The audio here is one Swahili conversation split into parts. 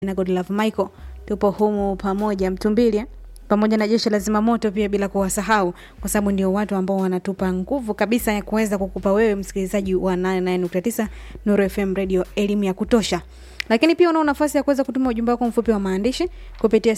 na Godlove Michael tupo humu pamoja Mtumbilia pamoja na jeshi la zimamoto pia, bila kuwasahau, kwa sababu ndio watu ambao wanatupa nguvu kabisa ya kuweza kukupa wewe msikilizaji wa 89.9 Nuru FM Radio elimu ya kutosha. Lakini pia unao nafasi ya kuweza kutuma ujumbe wako mfupi wa maandishi kupitia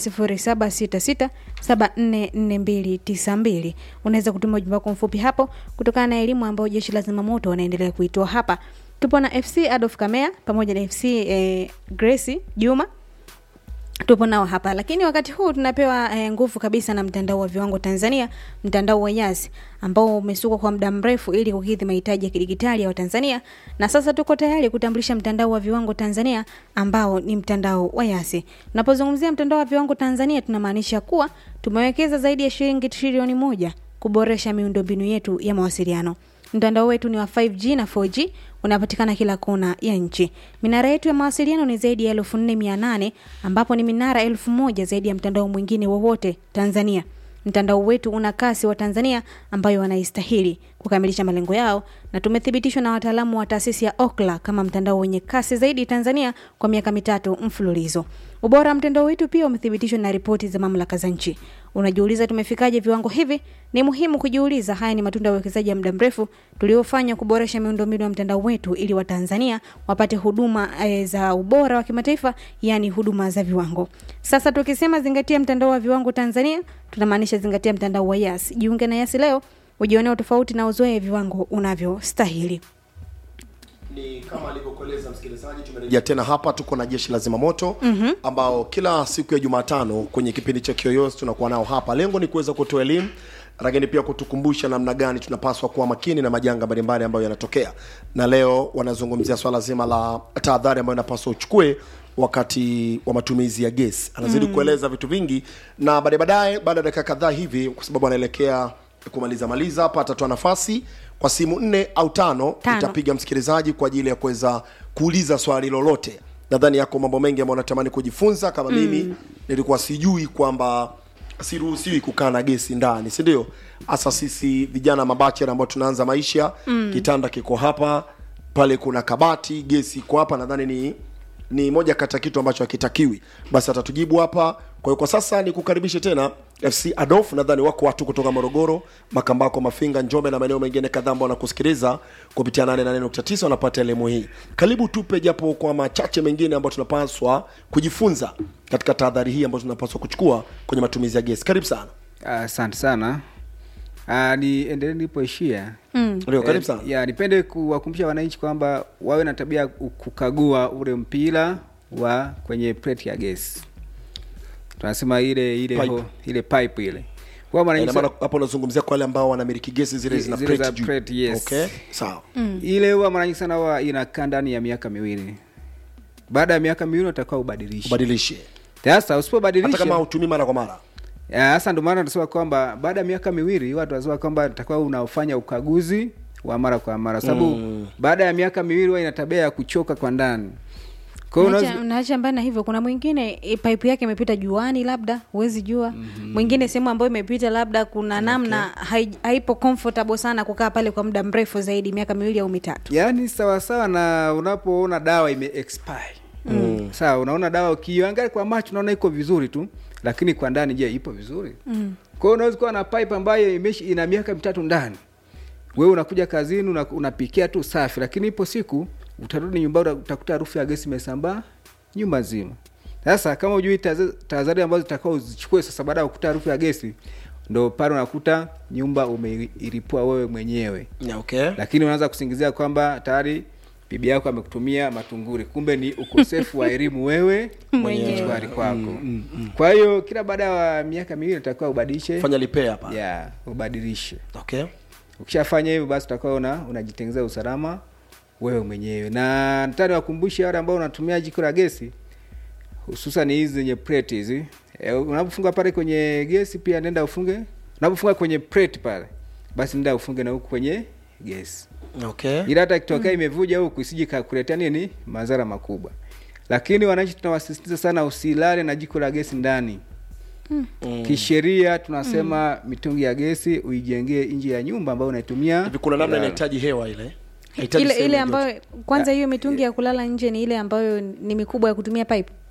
0766744292. Unaweza kutuma ujumbe wako mfupi hapo kutokana na elimu ambayo jeshi la zimamoto wanaendelea kuitoa hapa. Tupo na FC Adolf Kamea pamoja na FC eh, Grace Juma tupo nao hapa lakini wakati huu tunapewa eh, nguvu kabisa na mtandao wa viwango Tanzania, mtandao wa Yas ambao umesukwa kwa muda mrefu ili kukidhi mahitaji ya kidigitali ya Watanzania, na sasa tuko tayari kutambulisha mtandao wa viwango Tanzania ambao ni mtandao wa Yas. Tunapozungumzia mtandao wa viwango Tanzania, tunamaanisha kuwa tumewekeza zaidi ya shilingi trilioni moja kuboresha miundombinu yetu ya mawasiliano. Mtandao wetu ni wa 5G na 4G unapatikana kila kona ya nchi. Minara yetu ya mawasiliano ni zaidi ya elfu nne mia nane ambapo ni minara elfu moja zaidi ya mtandao mwingine wowote Tanzania. Mtandao wetu una kasi wa Tanzania ambayo wanaistahili kukamilisha malengo yao, na tumethibitishwa na wataalamu wa taasisi ya Ookla kama mtandao wenye kasi zaidi Tanzania kwa miaka mitatu mfululizo. Ubora wa mtandao wetu pia umethibitishwa na ripoti za mamlaka za nchi. Unajiuliza tumefikaje viwango hivi? Ni muhimu kujiuliza. Haya ni matunda ya uwekezaji ya muda mrefu tuliofanya kuboresha miundombinu ya mtandao wetu ili Watanzania wapate huduma e, za ubora wa kimataifa, yani huduma za viwango. Sasa tukisema zingatia mtandao wa viwango Tanzania, tunamaanisha zingatia mtandao wa Yas. Jiunge na Yas leo ujionee tofauti na uzoe viwango unavyostahili. ni kama alivyokueleza msikilizaji, tumerejea tena hapa, tuko na jeshi la zimamoto mm-hmm. ambao kila siku ya Jumatano kwenye kipindi cha Kiyoyozi tunakuwa nao hapa. Lengo ni kuweza kutoa elimu, lakini pia kutukumbusha namna gani tunapaswa kuwa makini na majanga mbalimbali ambayo yanatokea, na leo wanazungumzia swala zima la tahadhari ambayo inapaswa uchukue wakati wa matumizi ya gesi. Anazidi mm. kueleza vitu vingi, na baadaye baadaye, baada ya dakika kadhaa hivi, kwa sababu anaelekea kumaliza maliza hapa, atatoa nafasi kwa simu nne au tano, Tano. itapiga msikilizaji kwa ajili ya kuweza kuuliza swali lolote. Nadhani yako mambo mengi ambayo natamani kujifunza kama mm. mimi nilikuwa sijui kwamba siruhusiwi kukaa na gesi ndani, si ndio? Hasa sisi vijana mabachela ambao tunaanza maisha mm. kitanda kiko hapa, pale kuna kabati, gesi iko hapa. Nadhani ni ni moja kati ya kitu ambacho hakitakiwi. Basi atatujibu hapa. Kwa hiyo kwa sasa ni kukaribishe tena FC Adolf. Nadhani wako watu kutoka Morogoro, Makambako, Mafinga, Njombe na maeneo mengine kadhaa ambao wanakusikiliza kupitia 88.9 wanapata elimu hii. Karibu tupe japo kwa machache mengine ambayo tunapaswa kujifunza katika tahadhari hii ambayo tunapaswa kuchukua kwenye matumizi ya gesi. Karibu sana. Asante sana. Uh, niendelee nilipoishia. Mm. Ndio, karibu sana. Eh, ya nipende kuwakumbusha wananchi kwamba wawe na tabia ya ku- kukagua ule mpira wa kwenye plate ya gesi. Tunasema ile ile Pipe. ho, ile pipe ile. Kwa mara Ina nyingi maana hapo unazungumzia kwa wale ambao wanamiliki gesi zile zina Zile za plate juu. plate, yes. Okay, sawa. ile huwa mara nyingi sana huwa inakaa ndani ya miaka miwili. Baada ya miaka miwili utakuwa ubadilishe. Ubadilishe. Sasa Hata usipobadilisha kama hutumii mara kwa mara. Ya, Sasa ndio maana tunasema kwamba baada ya miaka miwili watu wanasema kwamba itakuwa unafanya ukaguzi wa mara kwa mara, sababu Mm. baada ya miaka miwili huwa ina tabia ya kuchoka kwa ndani. Kwa hiyo Naacha- unaweza naacha mbali na hivyo, kuna mwingine e, pipe yake imepita juani, labda huwezi jua. Mwingine sehemu ambayo imepita labda kuna namna hai, haipo comfortable sana kukaa pale kwa muda mrefu zaidi, miaka miwili au mitatu. yaani sawa sawa na unapoona dawa ime expire. Mm. Sawa, unaona dawa ukiangalia kwa macho unaona iko vizuri tu, lakini kwa ndani je, ipo vizuri? Mm. Kwa hiyo unaweza kuwa na pipe ambayo imeshi ina miaka mitatu ndani. Wewe unakuja kazini una, unapikia tu safi, lakini ipo siku utarudi nyumbani uta- utakuta harufu ya gesi imesambaa nyumba nzima. Sasa kama hujui taza- tahadhari ambazo zitakao uzichukue sasa baada ya kukuta harufu ya gesi, ndo pale unakuta nyumba umeiripua wewe mwenyewe Yeah, okay. lakini unaanza kusingizia kwamba tayari bibi yako amekutumia matunguri, kumbe ni ukosefu wa elimu wewe Mwenyewe. chumbani kwako. Kwa hiyo kila baada ya miaka miwili utakiwa ubadilishe, Fanya repair hapa. ya ubadilishe. Okay. Ukishafanya hivyo, basi utakuwa una unajitengezea usalama wewe mwenyewe. Na nataka niwakumbushe wale ambao unatumia jiko la gesi, hususan hizi zenye plate hizi e, unapofunga pale kwenye gesi pia nenda ufunge, unapofunga kwenye plate pale, basi nenda ufunge na huku kwenye gesi Okay. ila hata ikitokea imevuja huku isije kakuletea nini madhara makubwa. Lakini wananchi tunawasisitiza sana usilale na jiko la gesi ndani. Mm. Kisheria tunasema mitungi ya gesi uijengee nje ya nyumba ambayo unaitumia. Hivi kuna namna kulala. inahitaji hewa ile. Haihitaji Ile sehemu ile ya joto. ambayo kwanza, hiyo mitungi ya kulala nje ni ile ambayo ni mikubwa ya kutumia pipe.